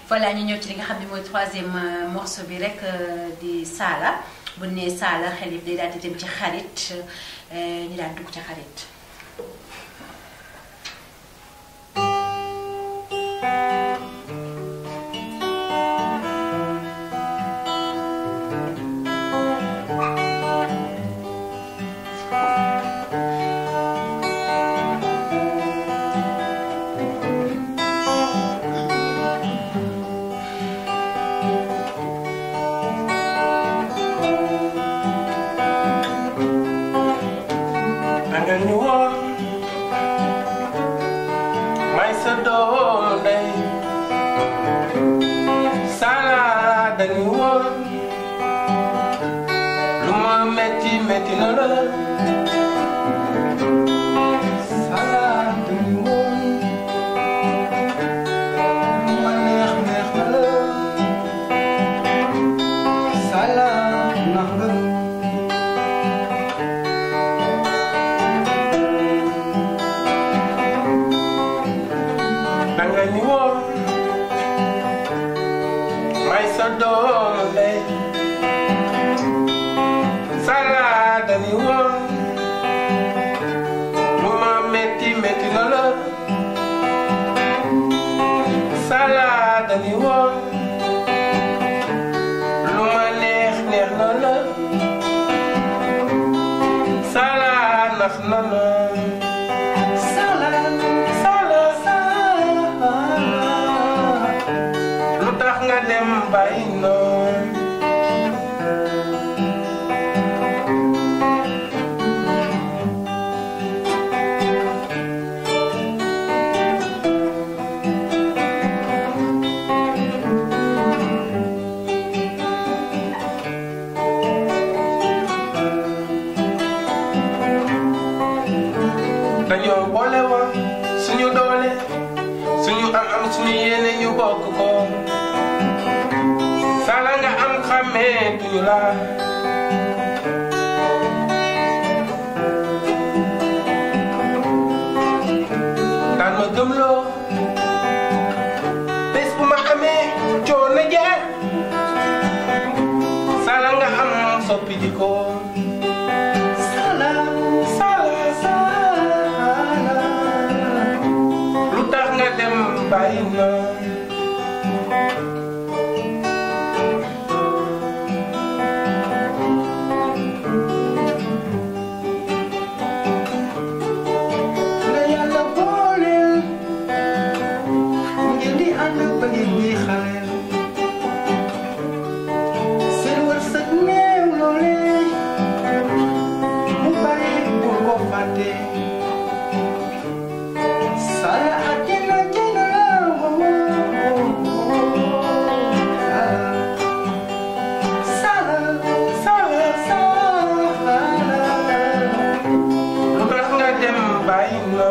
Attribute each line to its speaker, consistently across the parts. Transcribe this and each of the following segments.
Speaker 1: voilà ñu ñëw ci li nga xam ne mooy troisième morceau bi rek di Saala bu nee Saala xel yi day daal di dem ci xarit ñu daal dugg ci xarit.
Speaker 2: nga ñu woon may sa doomu ndey Saala dañu woon lu ma metti metti na la Saala dañu woon lu ma neex neex na la Saala nax nga danga ñu woon may sa doomu ndey Saala dañu woon lu ma metti metti na la Saala dañu woon lu ma neex neex na la Saala nax na la Saala Saala Saala lu tax nga dem bàyyi noonu dañoo boole woon suñu doole suñu am am suñu yéene ñu bokk ko Saala nga am xàmmee duñu la daan ma gëmloo bés bu ma amee coono jeex Saala nga am soppi di ko Saala Saala Saala lu tax nga dem bàyyi na la yàlla booleel ngeen di ànd ba ngeen di xaleel seen wërsëg néew loolee mu bari bu ko fàtte Saala àddina jënd la Saala Saala Saala lu tax nga dem bàyyi na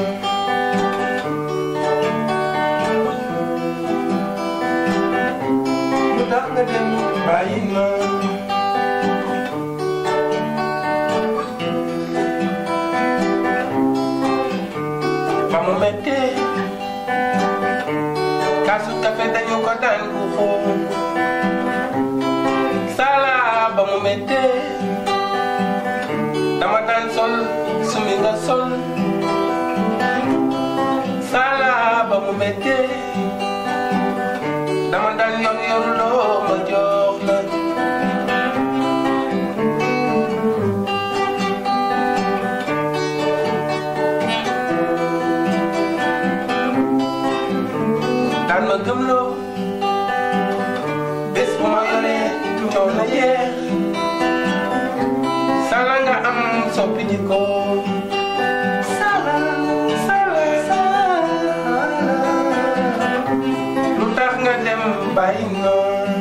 Speaker 2: lu tax nga dem bàyyi na ba mu mettee kaasu kafe dañu ko daan ku xool Saala ba mu mettee dama daan sol sumi nga sol Saala ba mu mettee dama daan yor yor loo ma jox la daan ma gëmloo bés bu ma yoree coono yeex Saala nga am soppi ji ko Saala Saala Saala lu tax nga dem bàyyi noonu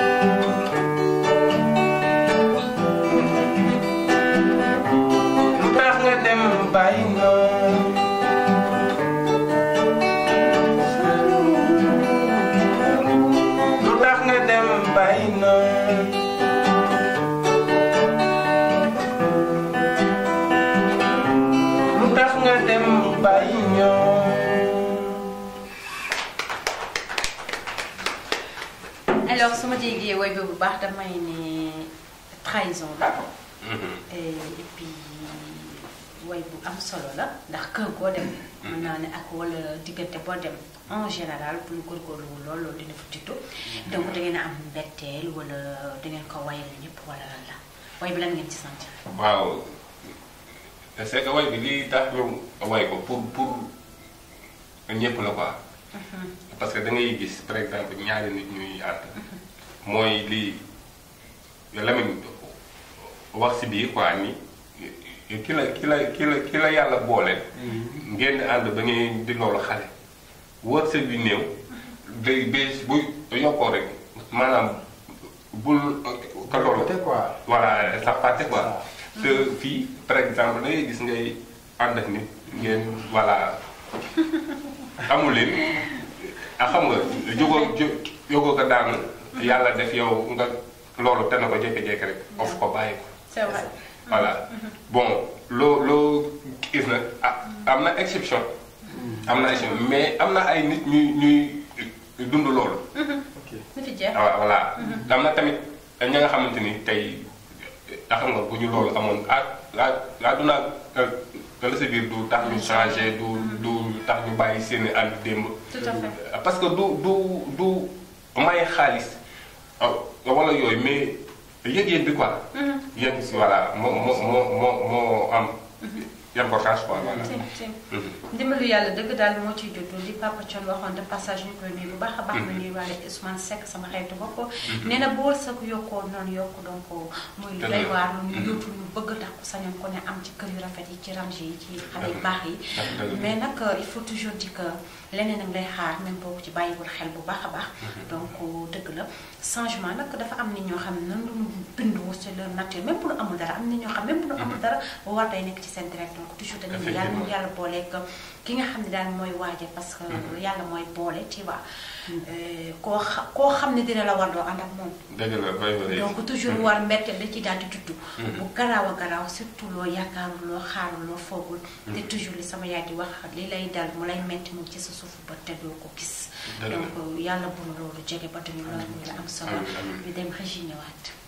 Speaker 2: lu tax nga dem bàyyi noonu lu tax nga dem bàyyi noonu lu tax nga dem bàyyi ñoom
Speaker 1: alors su ma déggee woy bi bu baax damay ne trahison la et et puis woy bu am solo la ndax kër goo dem mën naa ne ak wala diggante boo dem en général bu ñu góorgóorlu lool loolu dina fa juddu donc da ngeen a am mbetteel wala da ngeen ko wayal ñëpp wala lan la woy bi lan ngeen ci sant
Speaker 2: waaw c'est que way bi lii tax ñu way ko pour pour ñëpp la quoi parce que da ngay gis par exemple ñaari nit ñuy ànd mooy lii Lamine wax si biir quoi ni ki la ki la ki la ki la yàlla boole ngeen ànd ba ngeen di loolu xale wërsëg bi néew day bés bu yokkoo rek maanaam bul ka loolu
Speaker 3: Côté quoi.
Speaker 2: voilà sa partie quoi te fii par exemple da ngay gis ngay ànd ak nit ngeen voilà amul leen a xam nga jógoo jó jógoo ko daanu yàlla def yow nga loolu te na ko jékki-jékki rek of ko bàyyi ko
Speaker 1: c'est vrai
Speaker 2: voilà bon loo loo gis nag ah am na exception am na exception mais am na ay nit ñuy ñuy dund loolu
Speaker 3: ok
Speaker 1: na fi jeex
Speaker 2: waaw voilà am na tamit ña nga xamante ni tey a xam nga bu ñu loolu amoon ah ah ah du naa la sa biir du tax ñu changé du du tax ñu bàyyi seen i ànd démb.
Speaker 1: tout à fait
Speaker 2: parce que du du du may xaalis ah, wala yooyu mais yëg-yëg bi quoi. yëg si voilà moo moo moo moo moo am importance quoi voilà.
Speaker 1: si si
Speaker 2: Mhm.
Speaker 1: ndimbalu yàlla dëgg daal moo ciy juddu li Papa Thion waxoon de passage ñu koy nuyu bu baax a baax ma nuyu waale Ousmane Seck sama xaritu bopp nee na bu wërsëg yokkoo noonu yokku donc muy lu doy waar lu ñu yóotu ñu bëgg tax ku sañoon ko ne am ci kër yu rafet yi ci range yi ci xale yu baax yi
Speaker 2: dëgg.
Speaker 1: mais nag il faut toujours dire que leneen ak lay xaar même boo ko ci bàyyiwul xel bu baax a baax donc dëgg la changement nag dafa am nit ñoo xam ne nan lu ñu bindoo c'est leur nature même bu nu amul dara am na ñoo xam même bu nu amul dara war day nekk ci seen direct donc toujours dañu ne yàlla mu yàlla booleeg ki nga xam ne daal mooy waaje parce que yàlla mooy boole tu vois Euh, koo xa koo xam ne dina la war doo ànd ak moom
Speaker 2: dëgg la bay bay.
Speaker 1: donc toujours war mbetteel da ci daal di tudd bu garaaw a garaaw surtout loo yaakaarul loo xaarul loo foogul te toujours li sama yaay di wax li lay dal mu lay metti mu ci sa suufu ba te doo ko gis
Speaker 2: Dëgg la.
Speaker 1: donc yàlla bu nu loolu jege ba duñu loolu muy la am solo
Speaker 2: Amiin, amiin.
Speaker 1: ñu dem régi ñëwaat